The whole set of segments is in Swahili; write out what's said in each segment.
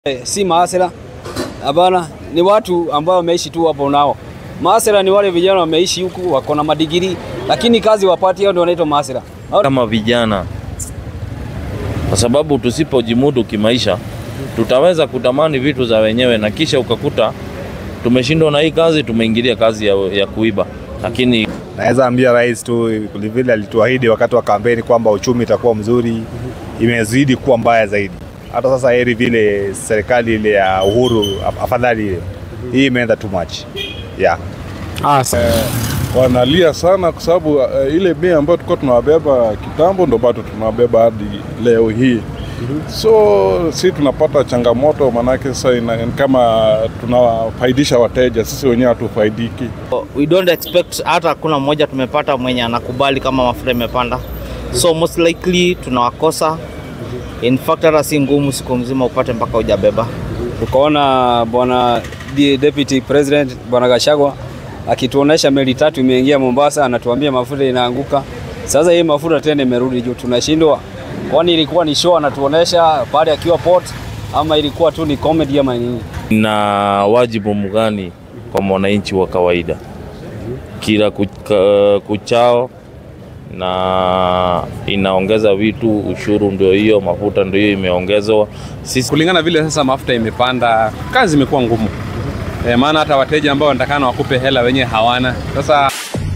Eh, si maasera hapana, ni watu ambao wameishi tu hapo nao. Maasera ni wale vijana wameishi huku wako na madigiri, lakini kazi wapati, hao ndio wanaitwa maasera. kama vijana, kwa sababu tusipojimudu kimaisha tutaweza kutamani vitu za wenyewe, na kisha ukakuta tumeshindwa na hii kazi, tumeingilia kazi ya, ya kuiba. Lakini Naweza ambia rais tu vile alituahidi wakati wa kampeni kwamba uchumi itakuwa mzuri, imezidi kuwa mbaya zaidi. Hata sasa heri vile serikali ile ya Uhuru, af- afadhali ile hii imeenda too much yeah. Ah, sa- wanalia sana kwa sababu uh, ile bei ambayo tulikuwa tunawabeba kitambo ndo bado tunawabeba hadi leo hii. So si tunapata changamoto, maanake sasa ina- ni kama tunawafaidisha wateja, sisi wenyewe hatufaidiki. we don't expect hata hakuna mmoja tumepata mwenye anakubali kama mafuta imepanda, so most likely tunawakosa. In fact hata si ngumu siku mzima upate mpaka hujabeba. Tukaona bwana de- deputy president bwana Gachagua akituonesha meli tatu imeingia Mombasa, anatuambia mafuta inaanguka. Sasa hii mafuta tena imerudi juu, tunashindwa. Kwani ilikuwa ni show anatuonesha pale akiwa port, ama ilikuwa tu ni comedy ama nini? na wajibu mgani kwa mwananchi wa kawaida kila kucha- kuchao, na inaongeza vitu, ushuru ndio hiyo, mafuta ndio hiyo imeongezwa. Sisi kulingana vile sasa mafuta imepanda, kazi imekuwa ngumu e, maana hata wateja ambao wanatakana wakupe hela wenyewe hawana. Sasa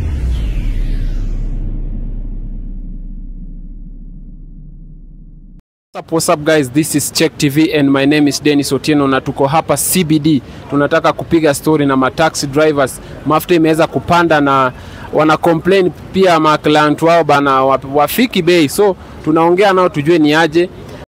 What's up, what's up guys? This is Check TV and my name is Dennis Otieno na tuko hapa CBD. Tunataka kupiga story na mataxi drivers. Mafuta imeweza kupanda na wana complain pia ma client wao bana wa- wafiki bei. So tunaongea nao tujue ni aje.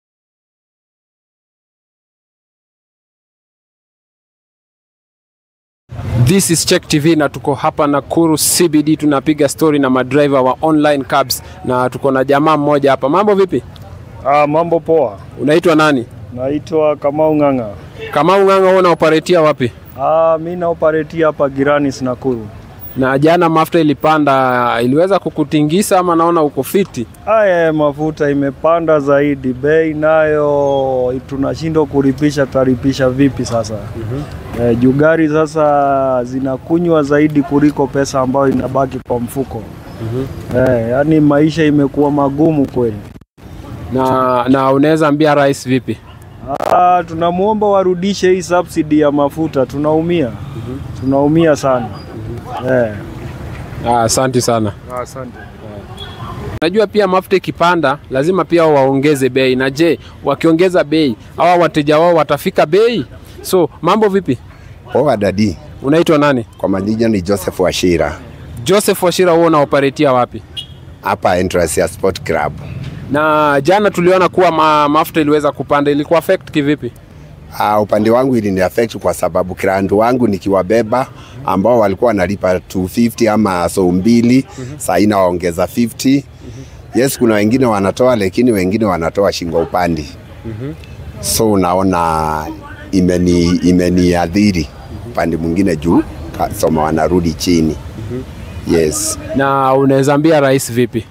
This is Check TV na tuko hapa Nakuru CBD tunapiga story na madriver wa online cabs na tuko na jamaa mmoja hapa. Mambo vipi? Ah, mambo poa. Unaitwa nani? Naitwa Kamau Ng'ang'a. Kama unganga wewe unaoperatia wapi? Ah, mi naoparetia hapa Girani Nakuru. Na jana mafuta ilipanda, iliweza kukutingisa ama naona uko fiti? Aya, mafuta imepanda zaidi, bei nayo tunashindwa kulipisha, tutalipisha vipi sasa? mm-hmm. Eh, juu gari sasa zinakunywa zaidi kuliko pesa ambayo inabaki kwa mfuko. mm-hmm. Eh, yani maisha imekuwa magumu kweli. Na, na unaweza ambia rais vipi? Ah, tunamwomba warudishe hii subsidy ya mafuta, tunaumia. Tunaumia sana. Eh. Ah, Asante sana. Asante. Najua pia mafuta ikipanda lazima pia waongeze bei. Na je, wakiongeza bei hawa wateja wao watafika bei? So mambo vipi? Poa dadi, Unaitwa nani? kwa majina ni Joseph Washira Joseph Washira, wewe unaoperatia wapi? hapa entrance ya Sport Club. Na jana tuliona kuwa ma, mafuta iliweza kupanda, ilikuwa affect kivipi? Uh, upande wangu ilini affect kwa sababu client wangu nikiwabeba ambao walikuwa wanalipa 250 ama so mbili mm-hmm. saa hii nawaongeza 50 mm-hmm. Yes, kuna wengine wanatoa lakini wengine wanatoa shingo upande mm-hmm. so unaona imeni imeniadhiri upande mwingine juu kasoma wanarudi chini mm-hmm. yes. Na unaweza ambia rais vipi?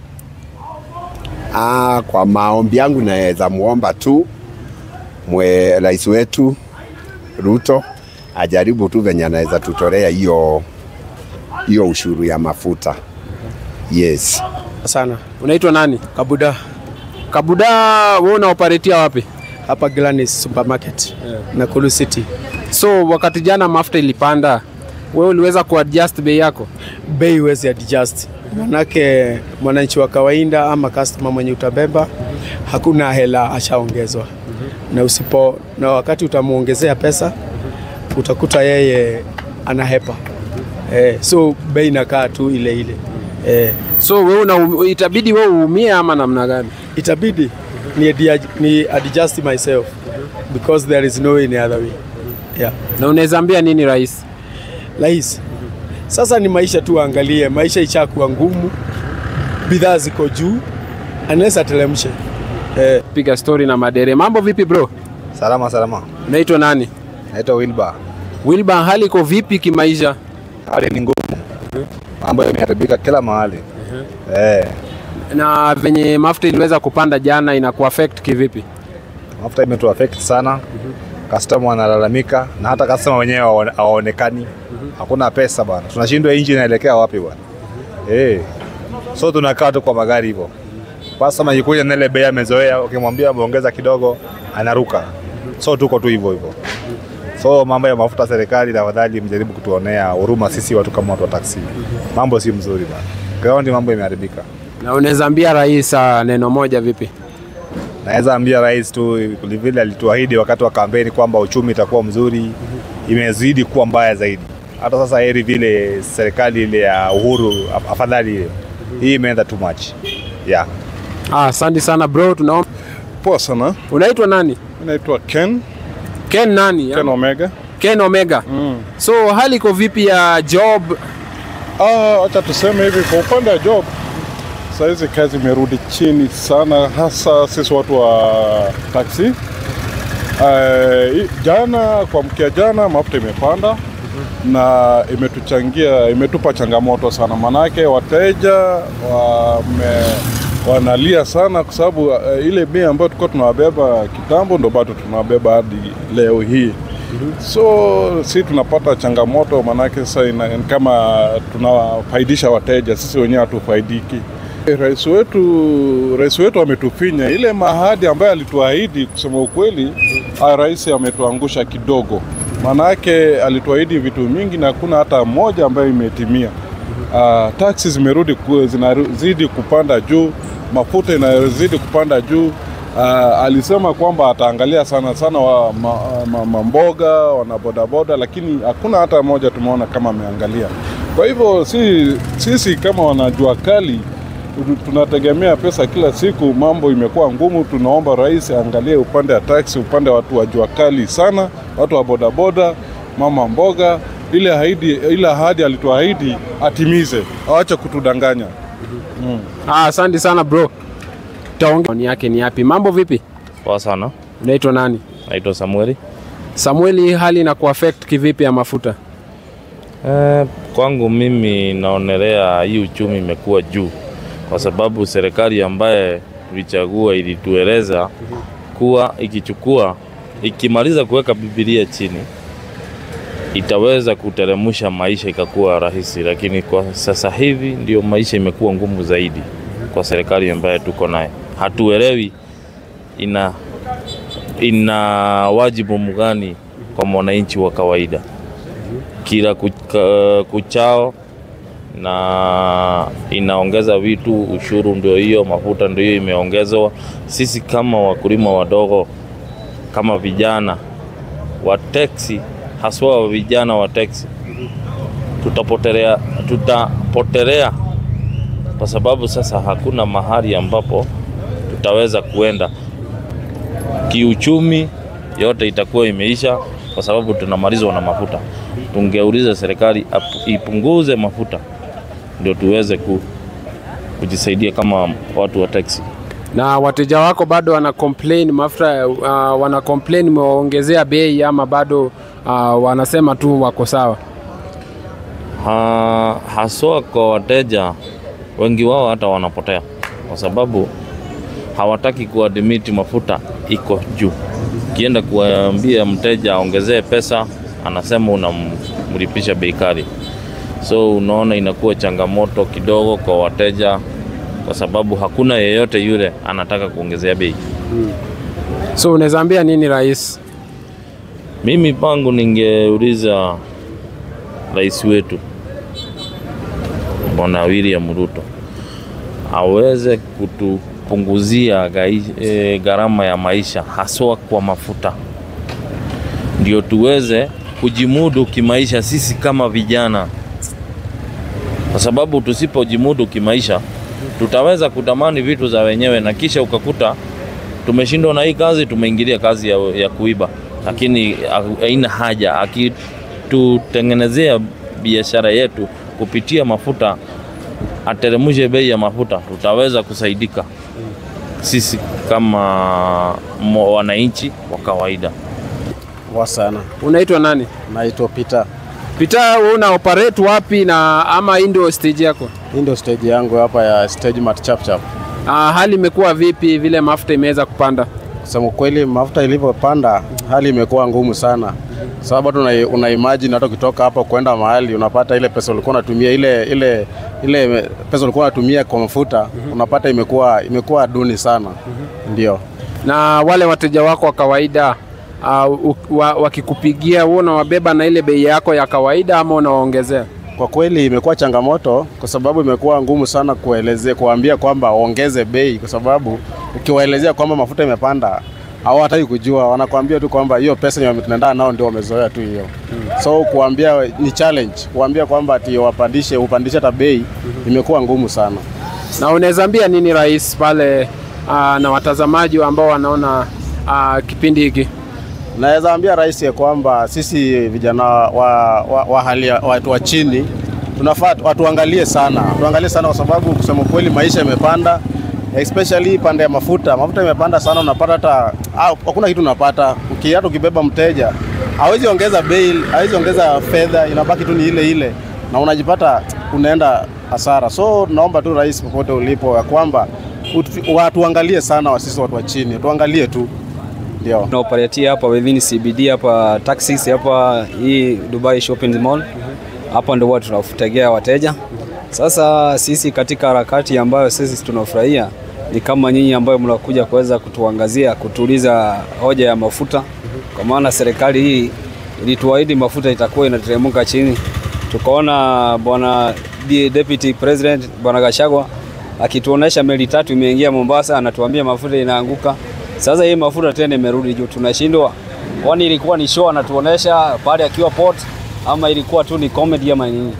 Ah, kwa maombi yangu naweza muomba tu mwe rais wetu Ruto ajaribu tu venye anaweza tutolea hiyo hiyo ushuru ya mafuta. Yes. sana. Unaitwa nani? Kabuda Kabuda, wewe unaoperatia wapi? hapa Glanis Supermarket yeah. Nakuru City. So wakati jana mafuta ilipanda, wewe uliweza kuadjust bei yako? Bei huwezi adjust, manake mwananchi wa kawaida ama customer mwenye utabeba hakuna hela ashaongezwa na usipo na wakati utamuongezea pesa utakuta yeye anahepa eh, so bei inakaa tu ile ile eh, So wewe una, itabidi wewe uumie ama namna gani? itabidi ni, adia- ni adjust myself because there is no any other way yeah. Na unaweza ambia nini rais? Rais, sasa ni maisha tu, angalie maisha ishakuwa ngumu, bidhaa ziko juu, anaweza teremshe eh, Piga story na madere. Mambo vipi bro? Salama salama, Unaitwa nani? naitwa Wilba. Wilba, hali iko vipi kimaisha? Hali ni ngumu, mambo yameharibika kila mahali eh. Na venye mafuta iliweza kupanda jana inaku affect kivipi? mafuta imetu affect sana customer wanalalamika na hata customer wenyewe hawaone- hawaonekani. Hakuna pesa bwana, tunashindwa inji inaelekea wapi bwana eh. So tunakaa tu kwa magari hivyo, customer ikikuja na ile bei amezoea, ukimwambia ameongeza kidogo anaruka, so tuko tu hivyo hivyo. So mambo ya mafuta, serikali tafadhali mjaribu kutuonea huruma sisi watu kama watu wa taksi. Mambo si mzuri bana, ground mambo imeharibika. Na unaweza ambia rais ah, neno moja vipi? Naweza ambia rais tu vile alituahidi wakati wa kampeni kwamba uchumi itakuwa mzuri, imezidi kuwa mbaya zaidi. Hata sasa heri vile serikali ile ya Uhuru, af- afadhali ile hii imeenda too much yeah. Ah, asante sana bro, tunaomba. Poa sana. Unaitwa nani? Naitwa Ken, Ken nani? Ken Omega. Ken Omega. So hali iko vipi ya job? Ah, acha tuseme hivi kwa upande wa job saizi kazi imerudi chini sana, hasa sisi watu wa taksi. Uh, jana kuamkia jana mafuta imepanda na imetuchangia imetupa changamoto sana, manake wateja wame, wanalia sana kwa sababu uh, ile bei ambayo tulikuwa tunawabeba kitambo ndo bado tunawabeba hadi leo hii. So si tunapata changamoto, manake sasa ina- ni kama tunawafaidisha wateja, sisi wenyewe hatufaidiki. Rais wetu rais wetu ametufinya ile mahadi ambayo alituahidi. Kusema ukweli, ah, rais ametuangusha kidogo, maanake alituahidi vitu mingi na hakuna hata moja ambayo imetimia. Uh, taksi zimerudi ku- zinazidi kupanda juu, mafuta inazidi kupanda juu. Uh, alisema kwamba ataangalia sana sana wa ma, ma, mamboga wana bodaboda, lakini hakuna hata moja tumeona kama ameangalia. Kwa hivyo si, sisi kama wanajua kali tu- tunategemea pesa kila siku, mambo imekuwa ngumu. Tunaomba rais aangalie upande wa taksi, upande wa watu wa jua kali sana, watu wa bodaboda, mama mboga, ile ahadi, ile ahadi alituahidi atimize, awache kutudanganya. Mm. Ah, asante sana bro. Taongea maoni yake ni yapi? Mambo vipi? Poa sana. Unaitwa nani? Naitwa Samueli. Samueli, hii hali ina kuaffect kivipi ya mafuta? Eh, kwangu mimi naonelea hii uchumi imekuwa juu kwa sababu serikali ambaye tulichagua ilitueleza kuwa ikichukua ikimaliza kuweka Biblia chini itaweza kuteremsha maisha ikakuwa rahisi, lakini kwa sasa hivi ndio maisha imekuwa ngumu zaidi kwa serikali ambaye tuko naye. Hatuelewi ina ina wajibu mgani kwa mwananchi wa kawaida kila kucha- kuchao na inaongeza vitu, ushuru ndio hiyo, mafuta ndio hiyo imeongezwa. Sisi kama wakulima wadogo, kama vijana wa teksi, haswa wa vijana wa teksi, tutapotelea, tutapotelea kwa sababu sasa hakuna mahali ambapo tutaweza kuenda kiuchumi, yote itakuwa imeisha kwa sababu tunamalizwa na mafuta. Tungeuliza serikali ap- ipunguze mafuta ndio tuweze ku, kujisaidia kama watu wa taxi. Na wateja wako bado wana complain mafuta, uh, wana complain mewaongezea bei ama bado uh, wanasema tu wako sawa? Ha, haswa kwa wateja wengi wao hata wanapotea kwa sababu hawataki kuadmiti mafuta iko juu. Ukienda kuambia mteja aongezee pesa, anasema unamlipisha bei kali. So unaona inakuwa changamoto kidogo kwa wateja, kwa sababu hakuna yeyote yule anataka kuongezea bei. So unaweza ambia nini rais? Mimi pangu ningeuliza rais wetu Bwana William Ruto aweze kutupunguzia gai- eh, gharama ya maisha haswa kwa mafuta, ndio tuweze kujimudu kimaisha sisi kama vijana, kwa sababu tusipojimudu kimaisha tutaweza kutamani vitu za wenyewe na kisha ukakuta tumeshindwa na hii kazi, tumeingilia kazi ya, ya kuiba, lakini ha- haina haja. Akitutengenezea biashara yetu kupitia mafuta, ateremshe bei ya mafuta, tutaweza kusaidika sisi kama mo- wananchi wa kawaida. Poa sana. Unaitwa nani? Naitwa Peter. Peter, wewe una operate wapi na ama hii ndio stage yako? Hii ndio stage yangu hapa ya stage mat chap chap. Ah, hali imekuwa vipi vile mafuta imeweza kupanda? Kusema kweli, mafuta ilivyopanda hali imekuwa ngumu sana, sababu hata una, una imagine hata ukitoka hapa kwenda mahali unapata ile pesa ulikuwa unatumia ile ile ile pesa ulikuwa unatumia kwa mafuta unapata imekuwa imekuwa duni sana, ndio Na wale wateja wako wa kawaida uh, wa, wakikupigia wewe unawabeba na ile bei yako ya kawaida ama unawaongezea? Kwa kweli imekuwa changamoto kwa sababu imekuwa ngumu sana kuelezea kuambia kwamba waongeze bei, kwa sababu ukiwaelezea kwamba mafuta imepanda hawataki kujua, wanakuambia tu kwamba hiyo pesa yenye tunaenda nao ndio wamezoea tu hiyo. So kuambia ni challenge, kuambia kwamba ati wapandishe upandishe hata bei imekuwa ngumu sana. Na unaweza ambia nini rais pale uh, na watazamaji ambao wanaona uh, kipindi hiki? Naweza ambia rais ya kwamba sisi vijana wa, wa, wa hali ya- watu wa chini tunafaa watuangalie sana, tuangalie sana kwa sababu kusema kweli maisha imepanda, especially pande ya mafuta. Mafuta imepanda sana, unapata hata ah, hakuna kitu unapata. Uki- Hata ukibeba mteja hawezi ongeza bei, hawezi ongeza fedha, inabaki tu ni ile ile, na unajipata unaenda hasara. So naomba tu rais, popote ulipo, ya kwamba utu- watuangalie sana, wasisi watu wa chini, tuangalie tu ndio tunaoperatia hapa within CBD hapa taxis hapa hii Dubai Shopping Mall hapa ndio huwa tunafutegea wateja. Sasa sisi katika harakati ambayo sisi tunafurahia ni kama nyinyi ambayo mnakuja kuweza kutuangazia kutuuliza hoja ya mafuta, kwa maana serikali hii ilituahidi mafuta itakuwa inateremka chini. Tukaona bwana D- deputy president bwana Gachagua akituonesha meli tatu imeingia Mombasa, anatuambia mafuta inaanguka. Sasa hii mafuta tena imerudi juu, tunashindwa. Kwani ilikuwa ni show anatuonesha pale akiwa port, ama ilikuwa tu ni comedy ama nini?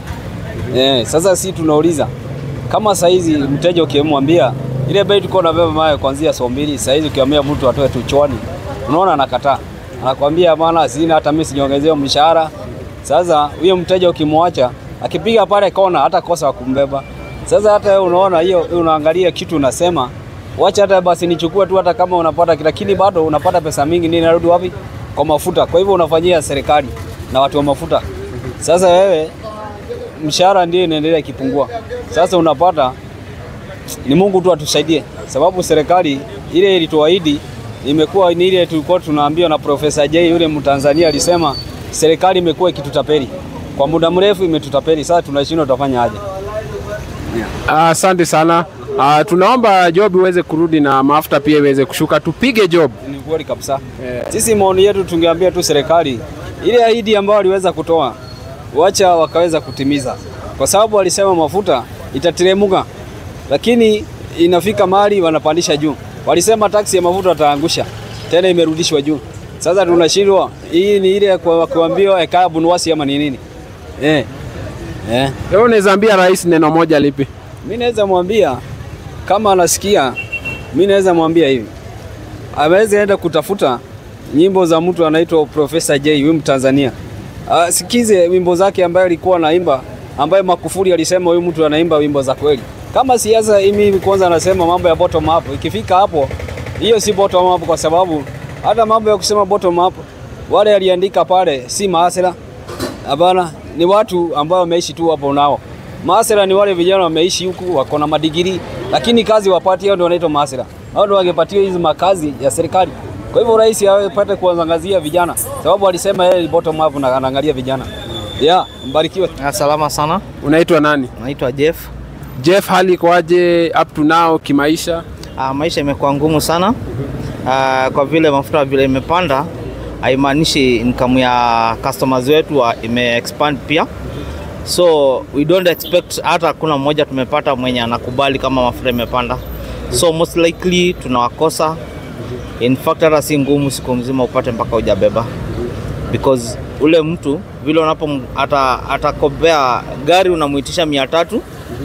Eh, sasa si tunauliza kama saizi mteja ukimwambia ile bei tuko na beba mayo kuanzia saa mbili, saizi ukiambia mtu atoe tu chwani, unaona anakataa, anakwambia bana, sina hata mimi sinyongezewa mshahara. Sasa huyo mteja ukimwacha akipiga pale kona, hata kosa wa kumbeba. Sasa hata wewe unaona hiyo, unaangalia kitu unasema wacha hata basi nichukue tu, hata kama unapata, lakini bado unapata pesa mingi, nini narudi wapi? Kwa mafuta. Kwa hivyo unafanyia serikali na watu wa mafuta. Sasa wewe mshahara ndio inaendelea ikipungua. Sasa unapata ni Mungu tu atusaidie, sababu serikali ile ilituahidi imekuwa ni ile tulikuwa tunaambiwa na Profesa J yule Mtanzania alisema serikali imekuwa ikitutapeli kwa muda mrefu, imetutapeli. Sasa tunashindwa tutafanya aje? Asante sana. Uh, tunaomba job iweze kurudi na mafuta pia iweze kushuka, tupige job. Ni kweli kabisa. Sisi maoni yetu tungeambia tu serikali ile ahadi ambayo waliweza kutoa, wacha wakaweza kutimiza, kwa sababu walisema mafuta itateremuka, lakini inafika mahali wanapandisha juu. Walisema taksi ya mafuta wataangusha, tena imerudishwa juu. Sasa tunashindwa, hii ni ile ya kwa- kuambiwa ekaa bunuwasi ama ni nini? Eh. Eh. Leo unaweza ambia rais neno moja lipi? Mi naweza mwambia kama anasikia, mi naweza mwambia hivi, aweze enda kutafuta nyimbo za mtu anaitwa Profesa J, huyu Mtanzania, asikize wimbo zake ambaye alikuwa anaimba, ambaye Makufuri alisema huyu mtu anaimba wimbo za kweli. Kama siasa mimi kwanza anasema mambo ya bottom up, ikifika hapo, hiyo si bottom up, kwa sababu hata mambo ya kusema bottom up, wale aliandika pale si maasira Hapana, ni watu ambao wameishi tu hapo nao. Maasera ni wale vijana wameishi huku wako na madigiri, lakini kazi wapati, hao ndio wanaitwa maasera. Hao ndio wangepatiwa hizi makazi ya serikali. Kwa hivyo rais apate kuangazia vijana, sababu alisema yeye ni bottom up na anaangalia vijana. Yeah, mbarikiwe. Salama sana. Unaitwa nani? Naitwa Jeff. Jeff, hali ikoaje up to now kimaisha? Uh, maisha imekuwa ngumu sana uh, kwa vile mafuta vile imepanda haimaanishi income ya customers wetu wa- ime expand pia, so we don't expect, hata hakuna mmoja tumepata mwenye anakubali kama mafuta imepanda, so most likely tunawakosa. In fact hata si ngumu siku mzima upate mpaka hujabeba because ule mtu vile unapo ata, atakopea gari unamuitisha mia tatu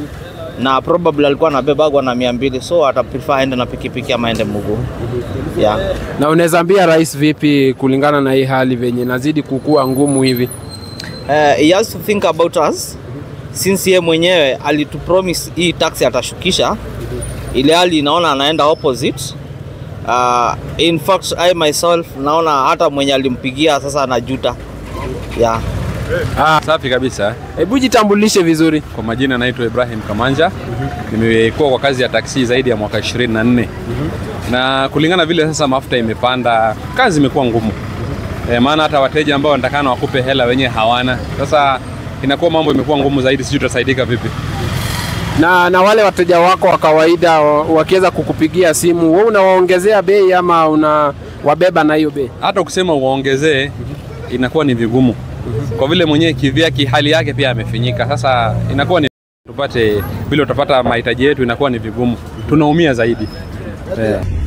na probably alikuwa anabebagwa na mia mbili so ata prefer aende na pikipiki ama aende mguu yeah. Na unaweza ambia rais vipi kulingana na hii hali venye nazidi kukua ngumu hivi? Uh, he has to think about us since ye mwenyewe alitupromise hii taxi atashukisha, ile hali naona anaenda opposite. Uh, in fact I myself naona hata mwenye alimpigia sasa anajuta yeah. Ah, Safi kabisa. hebu jitambulishe vizuri. Kwa majina naitwa Ibrahim Kamanja. Nimekuwa kwa kazi ya taksi zaidi ya mwaka 24. Na kulingana vile sasa mafuta imepanda, kazi imekuwa ngumu. e, maana hata wateja ambao wanatakana wakupe hela wenyewe hawana. Sasa inakuwa mambo imekuwa ngumu zaidi, sijui tutasaidika vipi. Na, na wale wateja wako wa kawaida wa- wakiweza kukupigia simu, wewe unawaongezea bei ama unawabeba na hiyo bei? Hata ukisema uwaongezee inakuwa ni vigumu, kwa vile mwenyewe kivyake hali yake pia amefinyika. Sasa inakuwa ni tupate vile utapata mahitaji yetu, inakuwa ni vigumu, tunaumia zaidi yeah.